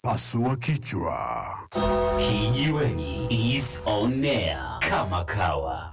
Pasua kichwa. Kijiweni is on air kama kawa.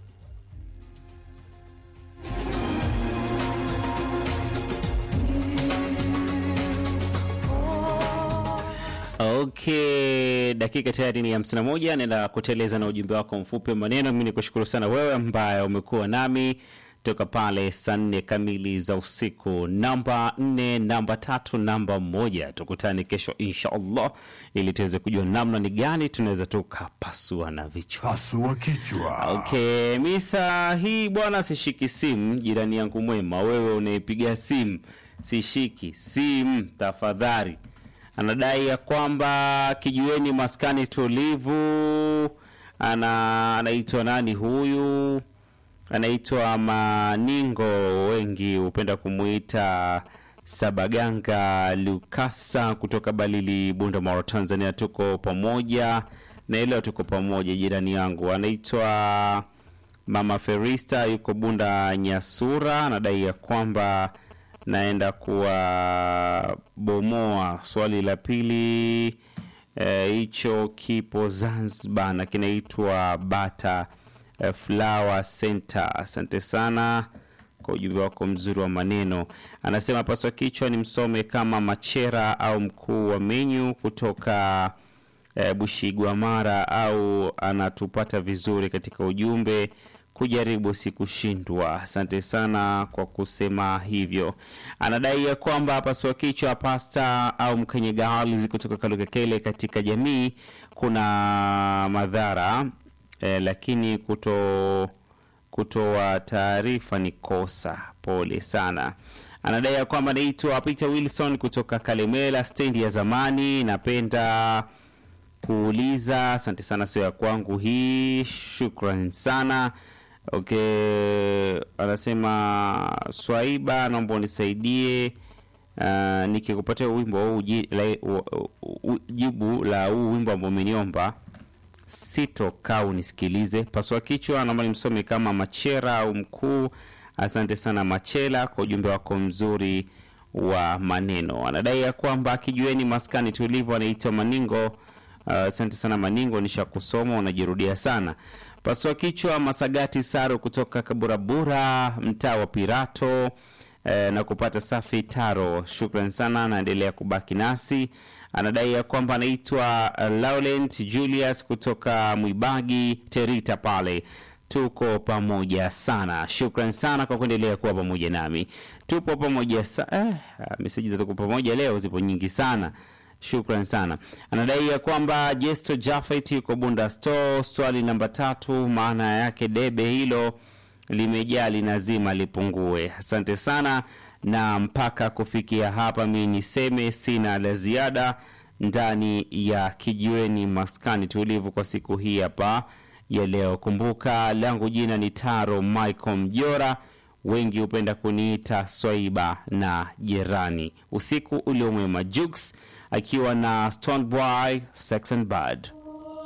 Okay, dakika tayari ni hamsini na moja. Naenda kuteleza na ujumbe wako mfupi wa maneno. Mi ni kushukuru sana wewe ambaye umekuwa nami toka pale saa nne kamili za usiku, namba nne, namba tatu, namba moja. Tukutane kesho insha Allah ili tuweze kujua namna ni gani tunaweza tukapasua na vichwa. Pasua kichwa. Okay, mi saa hii bwana sishiki simu. Jirani yangu mwema, wewe unaipiga simu, sishiki simu tafadhali. Anadai ya kwamba kijiweni maskani tulivu. Ana anaitwa nani huyu? Anaitwa Maningo, wengi hupenda kumuita Sabaganga Lukasa kutoka Balili, Bunda, Mara, Tanzania. Tuko pamoja na leo, tuko pamoja. Jirani yangu anaitwa Mama Ferista, yuko Bunda Nyasura, anadai ya kwamba naenda kuwabomoa. Swali la pili hicho eh, kipo Zanzibar na kinaitwa Bata eh, Flower Center. Asante sana kwa ujumbe wako mzuri wa maneno. Anasema paswa kichwa ni msome kama Machera au mkuu wa menyu kutoka eh, Bushigwamara, au anatupata vizuri katika ujumbe kujaribu si kushindwa. Asante sana kwa kusema hivyo. Anadai ya kwamba pasua kichwa pasta au mkanyegali kutoka Kalukekele katika jamii kuna madhara eh, lakini kuto kutoa taarifa ni kosa. Pole sana. Anadai ya kwamba naitwa Peter Wilson kutoka Kalemela stendi ya zamani. Napenda kuuliza, asante sana, sio ya kwangu hii. Shukran sana. Okay, anasema Swaiba, naomba unisaidie uh, nikikupatia wimbo huu uji- la- u- u- jibu la huu wimbo ambao umeniomba sitokaa unisikilize. Pasua kichwa, naomba nimsome kama Machera au mkuu. Asante sana Machela kwa ujumbe wako mzuri wa maneno. Anadai ya kwamba kijueni maskani tulivu, anaitwa Maningo. Uh, Asante sana Maningo, nisha kusoma unajirudia sana. Pasua kichwa, Masagati Saro kutoka Kaburabura, mtaa wa Pirato eh, na kupata safi taro. Shukran sana, anaendelea kubaki nasi. Anadai ya kwamba anaitwa uh, Laurent Julius kutoka Mwibagi Terita pale. Tuko pamoja sana, shukran sana kwa kuendelea kuwa pamoja nami. Tupo pamoja sa eh, meseji za tuko pamoja leo zipo nyingi sana. Shukran sana. Anadai ya kwamba Jesto Jafet yuko Bunda Store. Swali namba tatu, maana yake debe hilo limejaa linazima lipungue. Asante sana, na mpaka kufikia hapa mi niseme sina la ziada ndani ya kijiweni maskani tulivu kwa siku hii hapa ya leo. Kumbuka langu jina ni Taro Michael Mjora, wengi hupenda kuniita Swaiba na jirani. Usiku uliomwema. Jux akiwa na Stoneboy Sex and Bad.